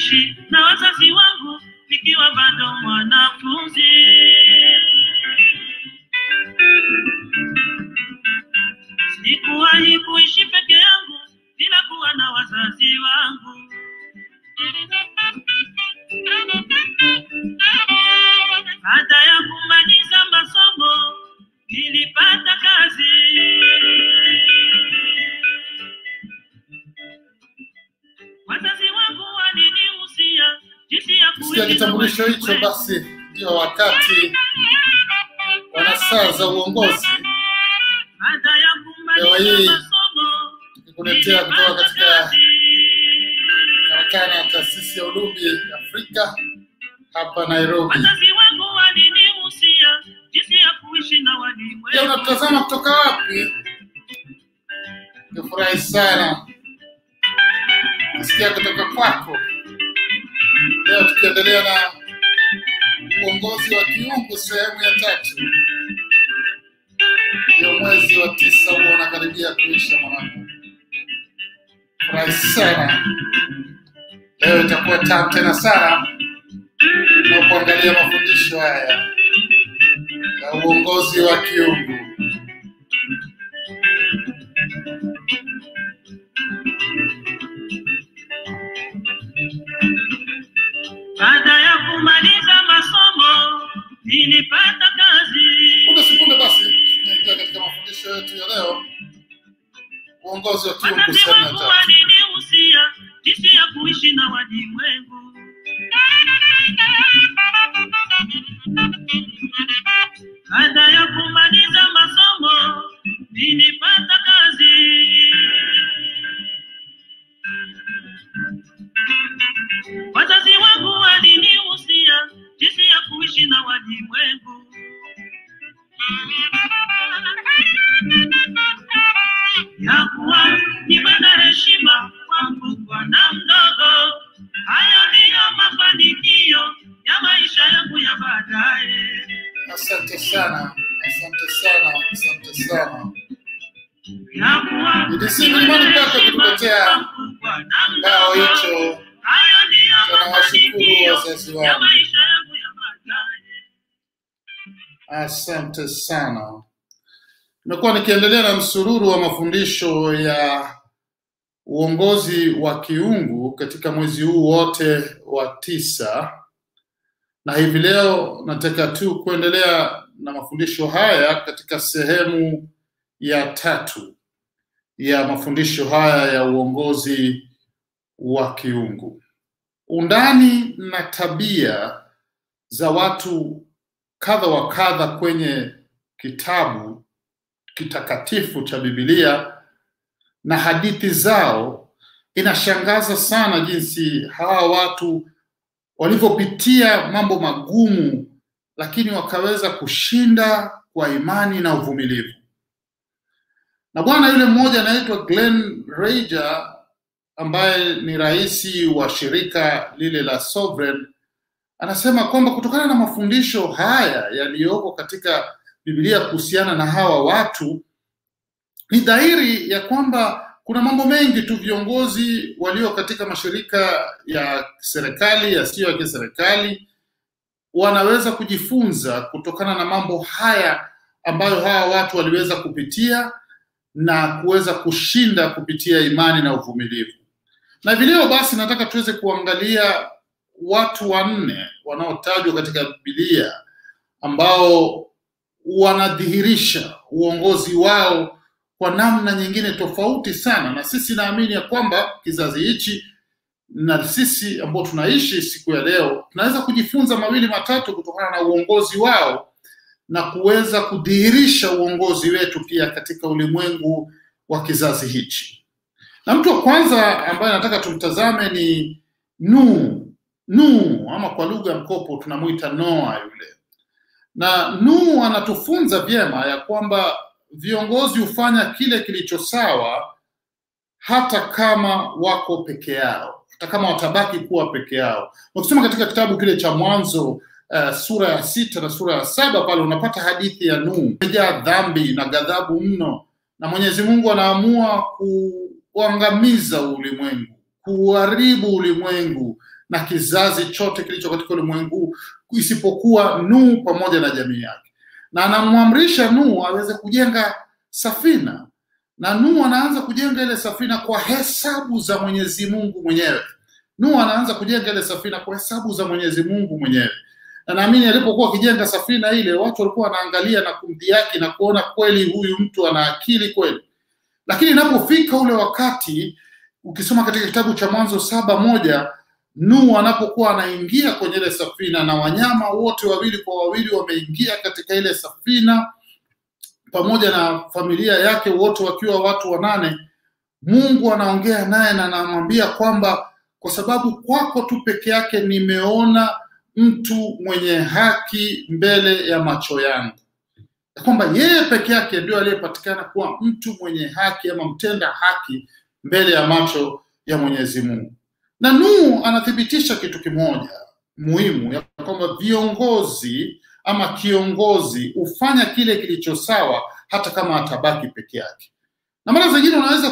kuishi na wazazi wangu nikiwa bado mwanafunzi. Sikuwahi kuishi peke yangu bila kuwa na wazazi wangu. Baada ya kumaliza masomo nilipata kazi. Wazazi wangu walinihusia jinsi ya Kusikia kuishi na kitambulisho hicho, walimwengu. basi ndio wakati wa nasaa za uongozi Baada ya Leo hii, kumaliza masomo tukikuletea kutoka nilipata katika kazi. karakana ya taasisi ya Ulumbi Afrika hapa Nairobi. Wazazi wangu walinihusia jinsi ya kuishi na Je, walimwengu. unatutazama kutoka wapi? Nifurahi sana kusikia kutoka kwako. Leo tukiendelea na uongozi wa kiungu sehemu ya tatu. Ndio mwezi wa tisa huo unakaribia kuisha mwanangu. Furahi sana. Leo itakuwa tamu tena sana na kuangalia mafundisho haya ya uongozi wa kiungu. Baada ya kumaliza masomo nilipata kazi. Punde sekunde basi tunaingia katika mafundisho yetu ya leo, uongozi wa kiungu Wazazi sehemu ya wangu tatu. walinihusia jinsi ya kuishi na walimwengu. Baada ya kumaliza masomo nilipata kazi. Wazazi wangu walinihusia jinsi ya kuishi na walimwengu. ya kuwa niwe na heshima kwa mkubwa na mdogo. Hayo ndiyo mafanikio ya maisha yangu ya baadaye. Asante sana, asante sana, asante sana. Ya kuwa Ni DC niwe na Mlimani Park heshima kutuletea kwa mkubwa na Kibao mdogo. hicho Hayo ndiyo tunawashukuru mafanikio wazazi ya wangu. maisha yangu ya baadaye. Asante sana. Nimekuwa nikiendelea na msururu wa mafundisho ya uongozi wa kiungu katika mwezi huu wote wa tisa, na hivi leo nataka tu kuendelea na mafundisho haya katika sehemu ya tatu ya mafundisho haya ya uongozi wa kiungu. Undani na tabia za watu kadha wa kadha kwenye kitabu kitakatifu cha Biblia na hadithi zao, inashangaza sana jinsi hawa watu walivyopitia mambo magumu, lakini wakaweza kushinda kwa imani na uvumilivu. Na bwana yule mmoja anaitwa Glenn Rager ambaye ni rais wa shirika lile la Sovereign anasema kwamba kutokana na mafundisho haya yaliyoko katika Biblia kuhusiana na hawa watu, ni dhahiri ya kwamba kuna mambo mengi tu viongozi walio katika mashirika ya serikali yasiyo ya kiserikali wanaweza kujifunza kutokana na mambo haya ambayo hawa watu waliweza kupitia na kuweza kushinda kupitia imani na uvumilivu. Na vileo basi, nataka tuweze kuangalia watu wanne wanaotajwa katika Biblia ambao wanadhihirisha uongozi wao kwa namna nyingine tofauti sana, na sisi naamini ya kwamba kizazi hichi na sisi ambao tunaishi siku ya leo tunaweza kujifunza mawili matatu kutokana na uongozi wao na kuweza kudhihirisha uongozi wetu pia katika ulimwengu wa kizazi hichi. Na mtu wa kwanza ambaye nataka tumtazame ni Nuhu. Nuhu ama kwa lugha ya mkopo tunamuita Noa yule. Na Nuhu anatufunza vyema ya kwamba viongozi hufanya kile kilicho sawa hata kama wako peke yao, hata kama watabaki kuwa peke yao. Ukisoma katika kitabu kile cha Mwanzo uh, sura ya sita na sura ya saba pale unapata hadithi ya Nuhu imejaa dhambi na ghadhabu mno, na Mwenyezi Mungu anaamua kuangamiza ulimwengu, kuharibu ulimwengu na kizazi chote kilicho katika ulimwengu isipokuwa Nuhu pamoja na jamii yake, na anamwamrisha Nuhu aweze kujenga safina, na Nuhu anaanza kujenga ile safina kwa hesabu za Mwenyezi Mungu mwenyewe. Nuhu anaanza kujenga ile safina kwa hesabu za Mwenyezi Mungu mwenyewe, na naamini alipokuwa akijenga safina ile, watu walikuwa wanaangalia na kumdhihaki na kuona kweli huyu mtu ana akili kweli, lakini inapofika ule wakati, ukisoma katika kitabu cha Mwanzo saba moja Nuhu anapokuwa anaingia kwenye ile safina na wanyama wote wawili kwa wawili wameingia katika ile safina pamoja na familia yake wote wakiwa watu wanane, Mungu anaongea naye na anamwambia kwamba kwa sababu kwako tu peke yake nimeona mtu mwenye haki mbele ya macho yangu, ya kwamba yeye peke yake ndio aliyepatikana kuwa mtu mwenye haki ama mtenda haki mbele ya macho ya Mwenyezi Mungu. Na Nuhu anathibitisha kitu kimoja muhimu, ya kwamba viongozi ama kiongozi hufanya kile kilicho sawa hata kama atabaki peke yake. Na mara zingine unaweza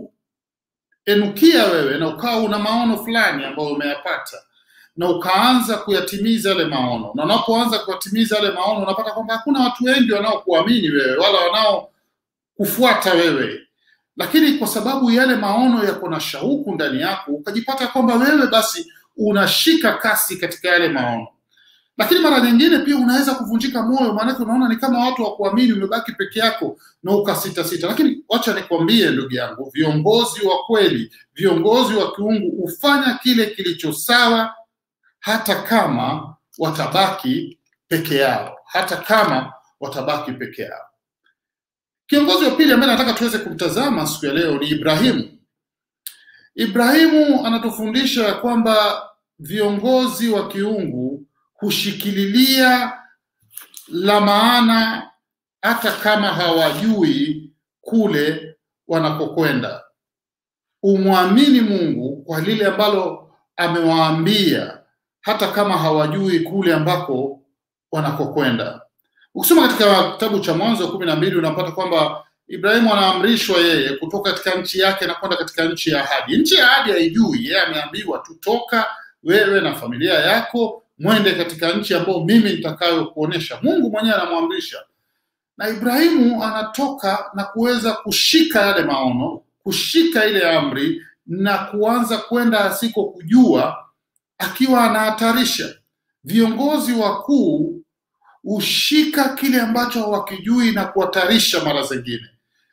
kuenukia wewe na ukawa una maono fulani ambayo umeyapata na ukaanza kuyatimiza yale maono, na unapoanza kuyatimiza yale maono unapata kwamba hakuna watu wengi wanaokuamini wewe wala wanaokufuata wewe lakini kwa sababu yale maono yako na shauku ndani yako, ukajipata kwamba wewe basi unashika kasi katika yale maono. Lakini mara nyingine pia unaweza kuvunjika moyo, maanake unaona ni kama watu wa kuamini, umebaki peke yako na ukasita sita. Lakini wacha nikwambie ndugu yangu, viongozi wa kweli, viongozi wa kiungu hufanya kile kilicho sawa, hata kama watabaki peke yao, hata kama watabaki peke yao. Kiongozi wa pili ambaye nataka tuweze kumtazama siku ya leo ni Ibrahimu. Ibrahimu anatufundisha ya kwamba viongozi wa kiungu hushikililia la maana hata kama hawajui kule wanakokwenda. Umwamini Mungu kwa lile ambalo amewaambia hata kama hawajui kule ambako wanakokwenda. Ukisoma katika kitabu cha Mwanzo kumi na mbili unapata kwamba Ibrahimu anaamrishwa yeye kutoka katika nchi yake na kwenda katika nchi ya ahadi. Nchi ya ahadi haijui, yeye ameambiwa tu, toka wewe na familia yako mwende katika nchi ambayo mimi nitakayokuonesha. Mungu mwenyewe anamwamrisha, na Ibrahimu anatoka na kuweza kushika yale maono, kushika ile amri na kuanza kwenda asiko kujua, akiwa anahatarisha. Viongozi wakuu hushika kile ambacho hawakijui na kuhatarisha mara zingine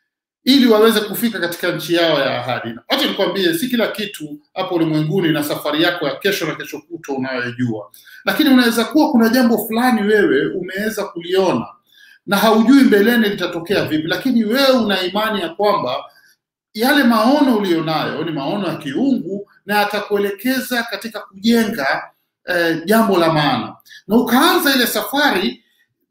ili waweze kufika katika nchi yao ya ahadi. Wacha nikwambie, si kila kitu hapo ulimwenguni na safari yako ya kesho na kesho kutwa unayojua, lakini unaweza kuwa kuna jambo fulani wewe umeweza kuliona na haujui mbeleni litatokea vipi, lakini wewe una imani ya kwamba yale maono ulionayo ni maono ya kiungu na atakuelekeza katika kujenga eh, jambo la maana, na ukaanza ile safari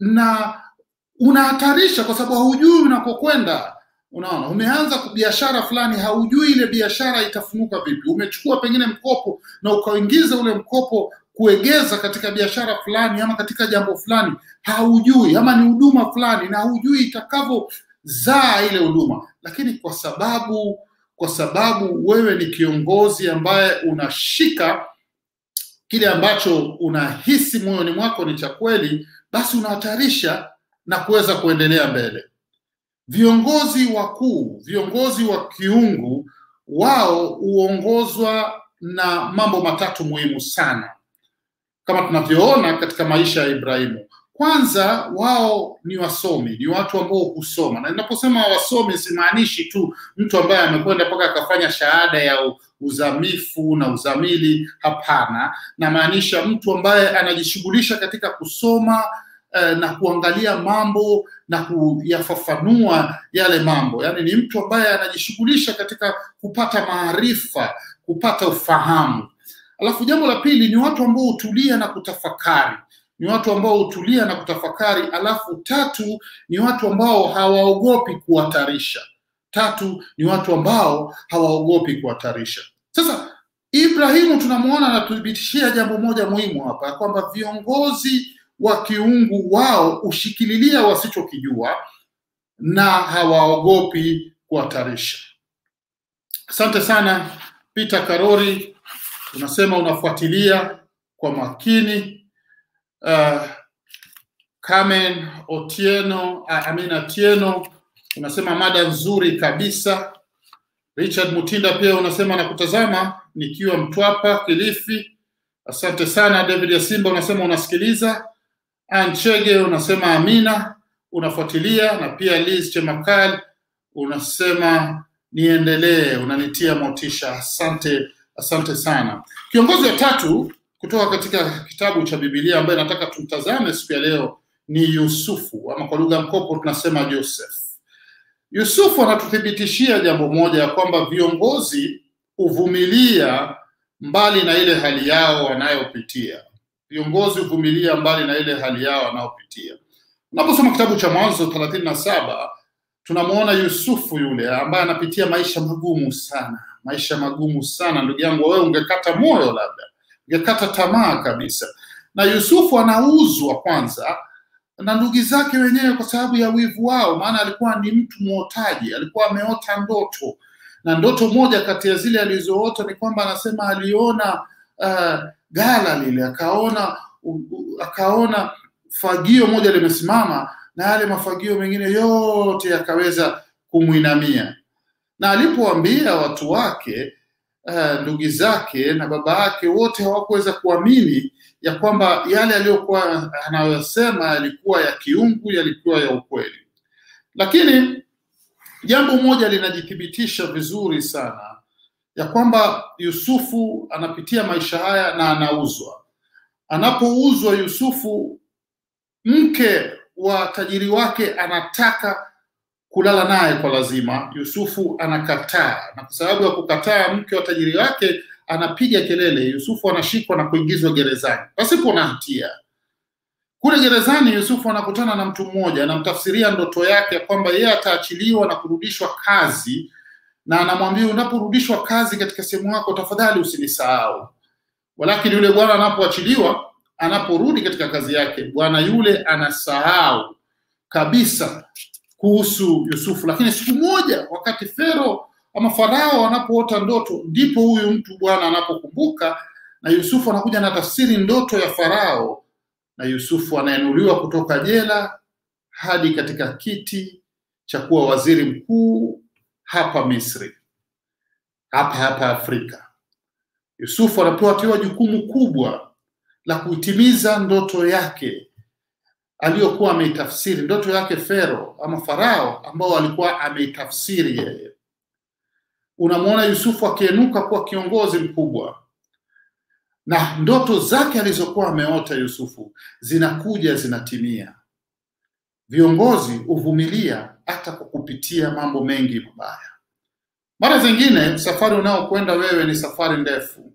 na unahatarisha kwa sababu haujui unakokwenda. Unaona, umeanza biashara fulani, haujui ile biashara itafunuka vipi. Umechukua pengine mkopo na ukaingiza ule mkopo kuegeza katika biashara fulani ama katika jambo fulani, haujui ama ni huduma fulani, na haujui itakavyozaa ile huduma, lakini kwa sababu kwa sababu wewe ni kiongozi ambaye unashika kile ambacho unahisi moyoni mwako ni cha kweli, basi unahatarisha na kuweza kuendelea mbele. Viongozi wakuu, viongozi wa kiungu, wao huongozwa na mambo matatu muhimu sana, kama tunavyoona katika maisha ya Ibrahimu. Kwanza, wao ni wasomi, ni watu ambao husoma, na ninaposema wasomi simaanishi tu mtu ambaye amekwenda mpaka akafanya shahada ya uzamifu na uzamili. Hapana, namaanisha mtu ambaye anajishughulisha katika kusoma eh, na kuangalia mambo na kuyafafanua yale mambo. Yaani ni mtu ambaye anajishughulisha katika kupata maarifa, kupata ufahamu. Alafu jambo la pili ni watu ambao hutulia na kutafakari ni watu ambao hutulia na kutafakari. Alafu tatu ni watu ambao hawaogopi kuhatarisha. Tatu ni watu ambao hawaogopi kuhatarisha. Sasa Ibrahimu tunamwona anatuthibitishia jambo moja muhimu hapa, kwamba viongozi wa kiungu wao hushikililia wasichokijua na hawaogopi kuhatarisha. Asante sana Peter Karori unasema unafuatilia kwa makini. Uh, Carmen Otieno, uh, Amina Tieno unasema mada nzuri kabisa. Richard Mutinda pia unasema nakutazama nikiwa Mtwapa, Kilifi. Asante sana. David Yasimba unasema unasikiliza. Anchege unasema amina, unafuatilia na pia Liz Chemakal unasema niendelee, unanitia motisha. Asante, asante sana. Kiongozi wa tatu kutoka katika kitabu cha Biblia ambaye nataka tumtazame siku ya leo ni Yusufu, ama kwa lugha mkopo tunasema Joseph. Yusufu anatuthibitishia jambo moja ya kwamba viongozi huvumilia mbali na ile hali yao wanayopitia. Viongozi huvumilia mbali na ile hali yao wanayopitia. Unaposoma kitabu cha Mwanzo thelathini na saba tunamwona Yusufu yule ambaye anapitia maisha magumu sana, maisha magumu sana. Ndugu yangu, wewe ungekata moyo, labda ungekata tamaa kabisa. Na Yusufu anauzwa kwanza na ndugu zake wenyewe kwa sababu ya wivu wao, maana alikuwa ni mtu mwotaji, alikuwa ameota ndoto, na ndoto moja kati ya zile alizoota ni kwamba anasema aliona uh, gala lile, akaona uh, uh, akaona fagio moja limesimama na yale mafagio mengine yote yakaweza kumwinamia, na alipoambia watu wake uh, ndugu zake na baba yake wote hawakuweza kuamini ya kwamba yale aliyokuwa anayosema yalikuwa ya kiungu, yalikuwa ya ukweli. Lakini jambo moja linajithibitisha vizuri sana ya kwamba Yusufu anapitia maisha haya na anauzwa. Anapouzwa Yusufu, mke wa tajiri wake anataka kulala naye kwa lazima. Yusufu anakataa, na kwa sababu ya kukataa, mke wa tajiri wake anapiga kelele. Yusufu anashikwa na kuingizwa gerezani pasipo na hatia. Kule gerezani, Yusufu anakutana na mtu mmoja, anamtafsiria ndoto yake ya kwamba yeye ataachiliwa na kurudishwa kazi, na anamwambia unaporudishwa kazi katika sehemu yako, tafadhali usinisahau. Walakini yule bwana anapoachiliwa, anaporudi katika kazi yake, bwana yule anasahau kabisa kuhusu Yusufu. Lakini siku moja, wakati Fero ama Farao anapoota ndoto, ndipo huyu mtu bwana anapokumbuka, na Yusufu anakuja na tafsiri ndoto ya Farao, na Yusufu anainuliwa kutoka jela hadi katika kiti cha kuwa waziri mkuu hapa Misri, hapa hapa Afrika. Yusufu anapewa tiwa jukumu kubwa la kuitimiza ndoto yake aliyokuwa ameitafsiri, ndoto yake Fero ama Farao ambao alikuwa ameitafsiri yeye. Unamwona Yusufu akienuka kuwa kiongozi mkubwa, na ndoto zake alizokuwa ameota Yusufu zinakuja zinatimia. Viongozi huvumilia hata kwa kupitia mambo mengi mabaya. Mara zingine safari unayokwenda wewe ni safari ndefu,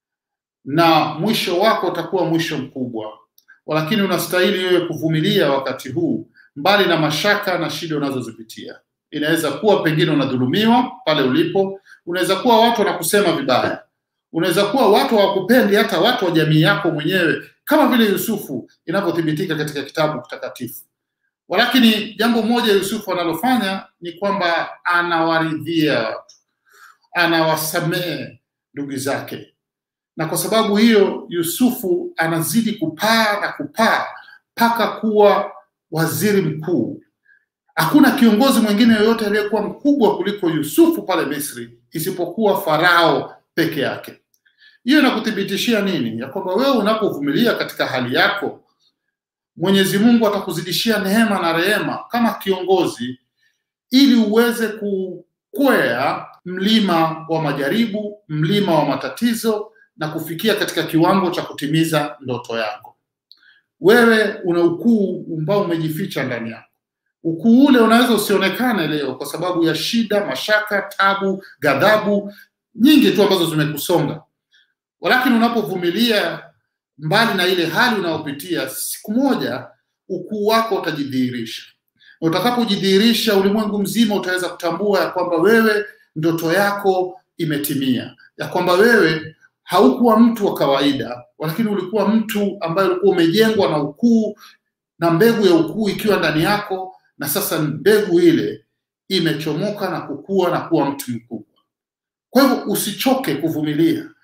na mwisho wako utakuwa mwisho mkubwa, lakini unastahili wewe kuvumilia wakati huu, mbali na mashaka na shida unazozipitia. Inaweza kuwa pengine unadhulumiwa pale ulipo, unaweza kuwa watu wanakusema vibaya, unaweza kuwa watu hawakupendi, hata watu wa jamii yako mwenyewe, kama vile Yusufu inavyothibitika katika kitabu kitakatifu. Walakini jambo moja Yusufu analofanya ni kwamba anawaridhia watu, anawasamehe ndugu zake, na kwa sababu hiyo Yusufu anazidi kupaa na kupaa mpaka kuwa waziri mkuu. Hakuna kiongozi mwingine yoyote aliyekuwa mkubwa kuliko Yusufu pale Misri isipokuwa Farao peke yake. Hiyo inakuthibitishia nini? Ya kwamba wewe unapovumilia katika hali yako, Mwenyezi Mungu atakuzidishia neema na rehema kama kiongozi, ili uweze kukwea mlima wa majaribu, mlima wa matatizo na kufikia katika kiwango cha kutimiza ndoto yako. Wewe una ukuu ambao umejificha ndani yako. Ukuu ule unaweza usionekane leo kwa sababu ya shida, mashaka, tabu, ghadhabu nyingi tu ambazo zimekusonga, walakini unapovumilia mbali na ile hali unayopitia, siku moja ukuu wako utajidhihirisha. Na utakapojidhihirisha, ulimwengu mzima utaweza kutambua ya kwamba wewe ndoto yako imetimia, ya kwamba wewe haukuwa mtu wa kawaida, lakini ulikuwa mtu ambaye ulikuwa umejengwa na ukuu na mbegu ya ukuu ikiwa ndani yako, na sasa mbegu ile imechomoka na kukua na kuwa mtu mkubwa. Kwa hivyo usichoke kuvumilia,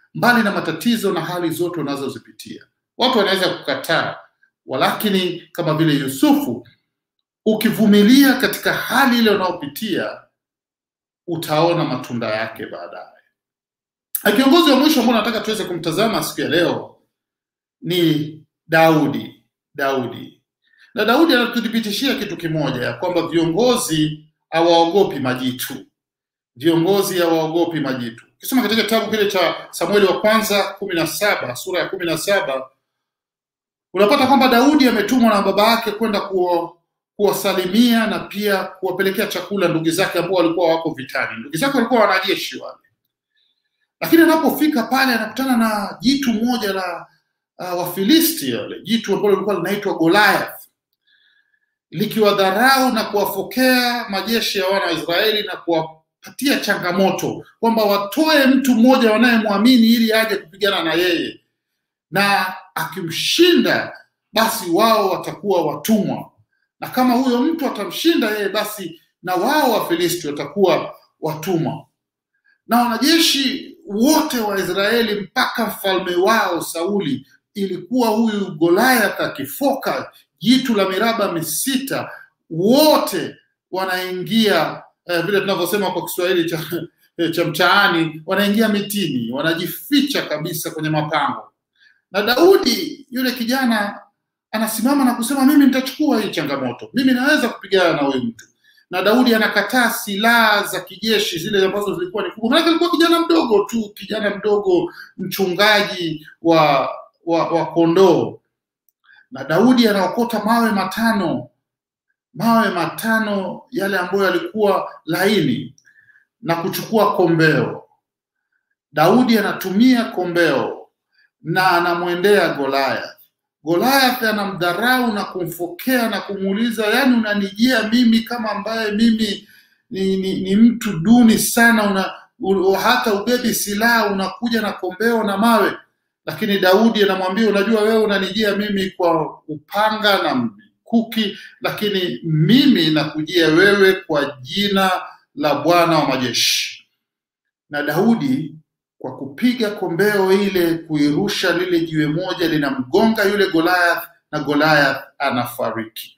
mbali na matatizo na hali zote unazozipitia. Watu wanaweza kukataa, walakini kama vile Yusufu, ukivumilia katika hali ile unayopitia utaona matunda yake baadaye. Na kiongozi wa mwisho ambao nataka tuweze kumtazama siku ya leo ni Daudi. Daudi na Daudi anatuthibitishia kitu kimoja, ya kwamba viongozi hawaogopi majitu. Viongozi hawaogopi majitu. Ukisoma katika kitabu kile cha Samueli wa kwanza kumi na saba sura ya kumi na saba unapata kwamba Daudi ametumwa na baba yake kwenda kuwa kuwasalimia na pia kuwapelekea chakula ndugu zake ambao walikuwa wako vitani. Ndugu zake walikuwa wanajeshi wale, lakini anapofika pale anakutana na jitu moja la uh, Wafilisti wale, jitu ambalo lilikuwa linaitwa Goliath, likiwadharau na kuwafokea majeshi ya wana wa Israeli na kuwapatia changamoto kwamba watoe mtu mmoja wanayemwamini ili aje kupigana na yeye, na akimshinda basi wao watakuwa watumwa na kama huyo mtu atamshinda yeye, basi na wao Wafilisti watakuwa watumwa. Na wanajeshi wote wa Israeli mpaka mfalme wao Sauli, ilikuwa huyu Goliath akifoka jitu la miraba misita, wote wanaingia eh, vile tunavyosema kwa Kiswahili cha, cha mtaani, wanaingia mitini, wanajificha kabisa kwenye mapango. Na Daudi yule kijana anasimama na kusema mimi nitachukua hii changamoto, mimi naweza kupigana na huyu mtu. Na Daudi anakataa silaha za kijeshi zile ambazo zilikuwa ni kubwa, maanake alikuwa kijana mdogo tu, kijana mdogo, mchungaji wa wa, wa kondoo. Na Daudi anaokota mawe matano, mawe matano yale ambayo yalikuwa laini na kuchukua kombeo. Daudi anatumia kombeo na anamwendea Goliath. Goliath anamdharau na kumfokea na kumuuliza, yaani unanijia mimi kama ambaye mimi ni, ni, ni mtu duni sana, una, u, hata ubebi silaha unakuja na kombeo na mawe. Lakini Daudi anamwambia, unajua wewe unanijia mimi kwa upanga na mkuki, lakini mimi nakujia wewe kwa jina la Bwana wa majeshi. Na Daudi kwa kupiga kombeo ile kuirusha lile jiwe moja linamgonga yule Goliath na Goliath anafariki.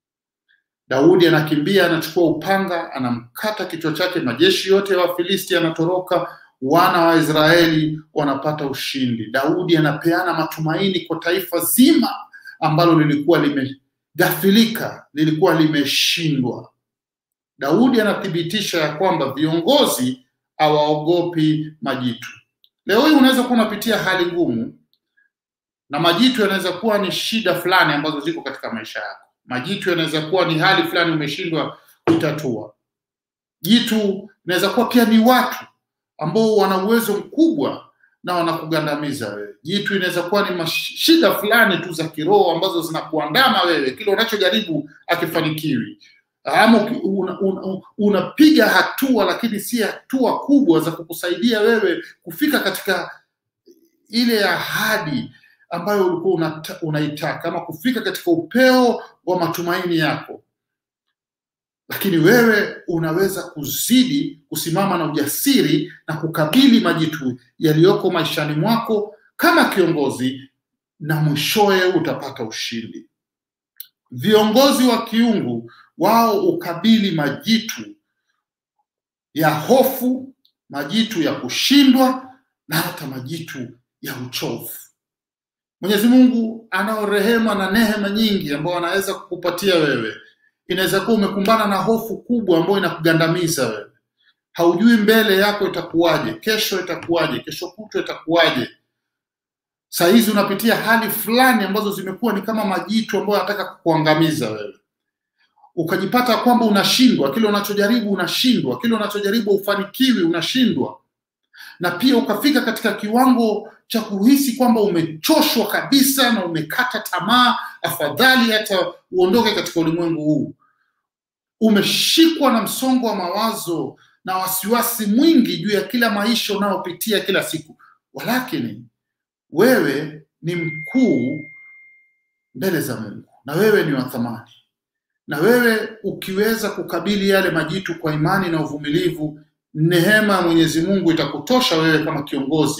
Daudi anakimbia, anachukua upanga, anamkata kichwa chake. Majeshi yote ya Wafilisti yanatoroka, wana wa Israeli wanapata ushindi. Daudi anapeana matumaini kwa taifa zima ambalo lilikuwa limegafilika, lilikuwa limeshindwa. Daudi anathibitisha ya kwamba viongozi hawaogopi majitu. Leo hii unaweza kuwa unapitia hali ngumu, na majitu yanaweza kuwa ni shida fulani ambazo ziko katika maisha yako. Majitu yanaweza kuwa ni hali fulani umeshindwa kutatua. Jitu inaweza kuwa pia ni watu ambao wana uwezo mkubwa na wanakugandamiza wewe. Jitu inaweza kuwa ni shida fulani tu za kiroho ambazo zinakuandama wewe, kile unachojaribu akifanikiwi ama unapiga una, una hatua lakini si hatua kubwa za kukusaidia wewe kufika katika ile ahadi ambayo ulikuwa unaitaka ama kufika katika upeo wa matumaini yako, lakini wewe unaweza kuzidi kusimama na ujasiri na kukabili majitu yaliyoko maishani mwako kama kiongozi, na mwishowe utapata ushindi. Viongozi wa kiungu wao ukabili majitu ya hofu, majitu ya kushindwa na hata majitu ya uchovu. Mwenyezi Mungu anao rehema na neema nyingi ambayo anaweza kukupatia wewe. Inaweza kuwa umekumbana na hofu kubwa ambayo inakugandamiza wewe, haujui mbele yako itakuwaje, kesho itakuwaje, kesho kutwa itakuwaje. Saa hizi unapitia hali fulani ambazo zimekuwa ni kama majitu ambayo yanataka kukuangamiza wewe ukajipata kwamba unashindwa, kile unachojaribu unashindwa, kile unachojaribu ufanikiwi, unashindwa, na pia ukafika katika kiwango cha kuhisi kwamba umechoshwa kabisa na umekata tamaa, afadhali hata uondoke katika ulimwengu huu. Umeshikwa na msongo wa mawazo na wasiwasi mwingi juu ya kila maisha unayopitia kila siku, walakini wewe ni mkuu mbele za Mungu na wewe ni wa thamani na wewe ukiweza kukabili yale majitu kwa imani na uvumilivu, neema ya Mwenyezi Mungu itakutosha wewe kama kiongozi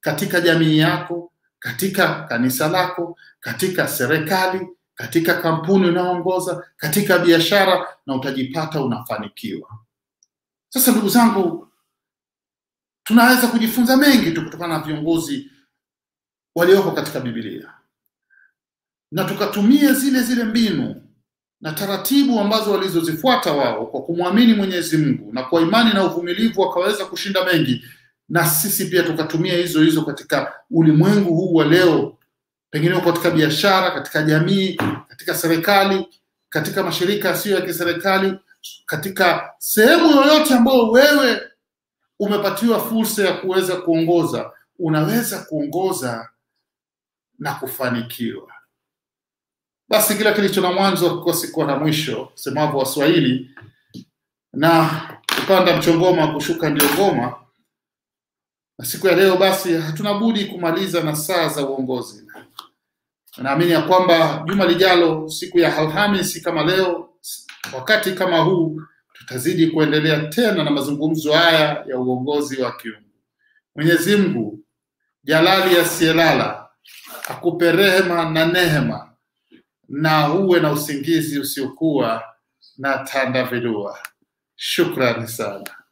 katika jamii yako, katika kanisa lako, katika serikali, katika kampuni unayoongoza, katika biashara, na utajipata unafanikiwa. Sasa ndugu zangu, tunaweza kujifunza mengi tu kutokana na viongozi walioko katika Biblia na tukatumie zile zile mbinu na taratibu ambazo walizozifuata wao kwa kumwamini Mwenyezi Mungu na kwa imani na uvumilivu wakaweza kushinda mengi, na sisi pia tukatumia hizo hizo katika ulimwengu huu wa leo, pengine katika biashara, katika jamii, katika serikali, katika mashirika yasiyo ya kiserikali, katika sehemu yoyote ambayo wewe umepatiwa fursa ya kuweza kuongoza, unaweza kuongoza na kufanikiwa. Basi kila kilicho na mwanzo hakikosi kuwa na mwisho, semavyo Waswahili, na kupanda mchongoma kushuka ndio ngoma. Na siku ya leo basi hatuna budi kumaliza na saa za uongozi. Naamini ya kwamba juma lijalo, siku ya Alhamisi kama leo, wakati kama huu, tutazidi kuendelea tena na mazungumzo haya ya uongozi wa kiungu. Mwenyezi Mungu jalali asiyelala akupe rehema na nehema na uwe na usingizi usiokuwa na tandavilua. Shukrani sana.